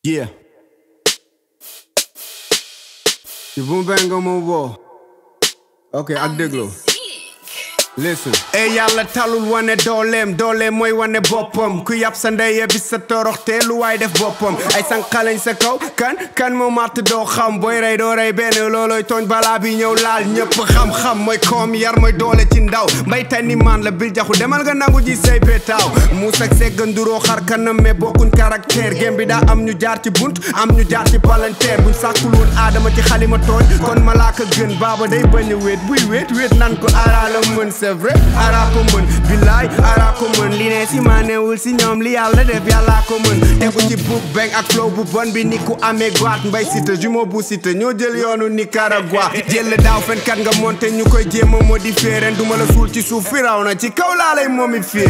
Yeah. ci bu mu benn nga ma woo. ok ak déglu. listen. ey yàlla talul wane dooleem dooleem mooy wane boppam ku yàpp sa ndey bi sa toroxte lu waay def boppam ay sànqalañ sa kaw kan kan moo màtt doo xam booy rey doo rey benn looloy tooñ balaa bi ñëw laal ñëpp xam-xam mooy koom yar mooy doole ci ndaw mbay tani maan la bil jaxu demal nga nangu ji say petaaw muus ak segg nduroo xar kanam mais bokkuñ caractère gém bi daa am ñu jaar ci bunt am ñu jaar ci palanteer buñ sàkkul woon aadama ci xalima tooñ kon malaaka gën baaba day bañ a wéet buy wéet wéet nan ko ara la mën c'est vrai ara ko mën billaay ara ko mën li ne si maa newul si ñoom li yàlla def yàllaa ko mën tegu ci book bang ak flow bu bon bi ni ku amee goat mbay sita jumo bu sita ñoo jël yoonu Nicaragua jël daaw fenkat nga monté ñu koy jéem a modifier ren duma la suul ci suuf fi raw na ci kaw laa lay moomi fii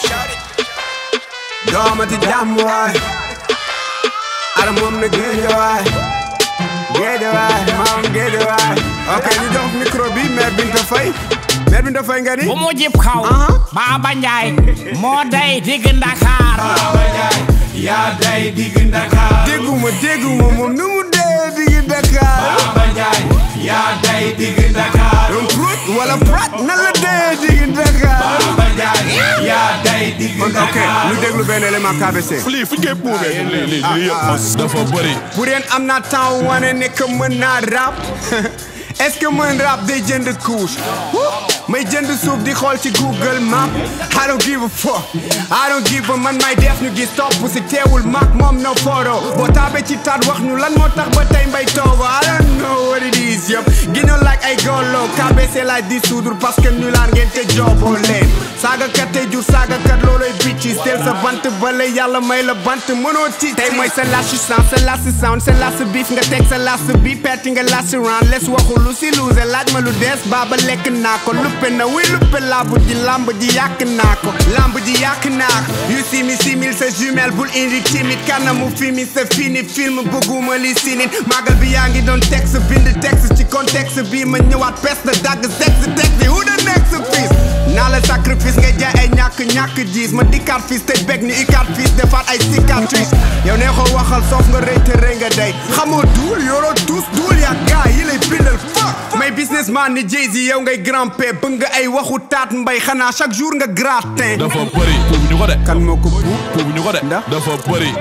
doomati jàmm waay ara moom na géej waay géej waay maam géej waay ok ñu jox micro bi mère Binta Faye mère Binta Faye nga ni bu mu jib kaw Baba Njaay moo day digg Ndakaar Baba Njaay yaa day digg Ndakaar dégguma dégguma moom nu mu dee digg Dakar Baba Njaay yaa day digg Ndakaar donc prut wala prat na la dee digg Dakar Baba Njaay yaa day digg kon ok Ndakaar ñu déglu benn élément KBC lii fu ñu koy puubee lii lii lii yëpp dafa bëri pour yéen am naa temps wane ne que mën naa rap est-ce que mën rap day jënd couche may jënd suuf di xool ci Google Map I don't give a fuck I don't give a man may def ñu gis topp si teewul mag moom no photo boo taabee ci taat wax ñu lan moo tax ba tey mbay toogo I don't know what it is yëpp ginnaaw like ay golo KBC laay dissoudre parce que ñu laan ngeen te jooboo leen saagakat tey jur saagakat looloy bitches teel sa bant bale yàlla may la bant mënoo ci tey mooy sa last sound sa last sound sa last beef nga teg sa last bi petti nga last round les waxu lu si luuse laaj ma lu des baaba lekk naa ko luppe na wi luppe làmb ji lamb ji yàq naa ko lamb ji yàq naa ko yu simi simil sa jumelle bul indi timide kanamu fimi sa fini film bëgguma li sinit magal bi yaa ngi doon texte bind texte ci contexte bi ma ñëwaat pes na dagg sexe texte bi who the next piece naa la sacrifice nga jaay ay ñàkk ñàkk jiis ma dikkaat fils te beg ni ikaat fils defaat ay cicatrice yow nee ko waxal soof nga rëy te rëy nga day xamoo duul yoroo tuus duul yaa gaa yi lay bindal fuck may businessman ni Jay-Z yow ngay grand P bëgg nga ay waxu taat mbay xanaa chaque jour nga gratin dafa bëri puubu ñu ko de kan moo ko buub puubu ñu ko de Ndax? dafa bëri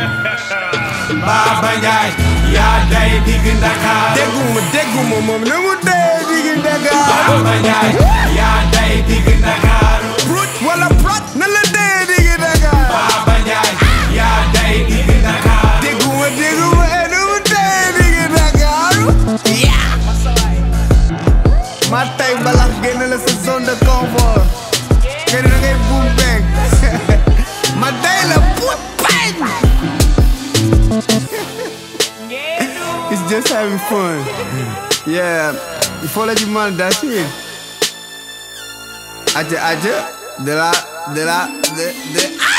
Baba Njaay yaa day digg Ndakaar dégguma dégguma moom na mu dee digi Dakar Baba Njaay yaa day digg Ndakaar prut wala prat na la dee digi Dakar Baba Njaay yaa day digg Ndakaar dégguma dégguma e na mu dee digi Dakar ma tay mbalax génn la sa zone de confort nga ne da ngay buum beeg ma day la put bang It's just having fun. Yeah, il faut la du mal d'asile. Aja aja de la de la de de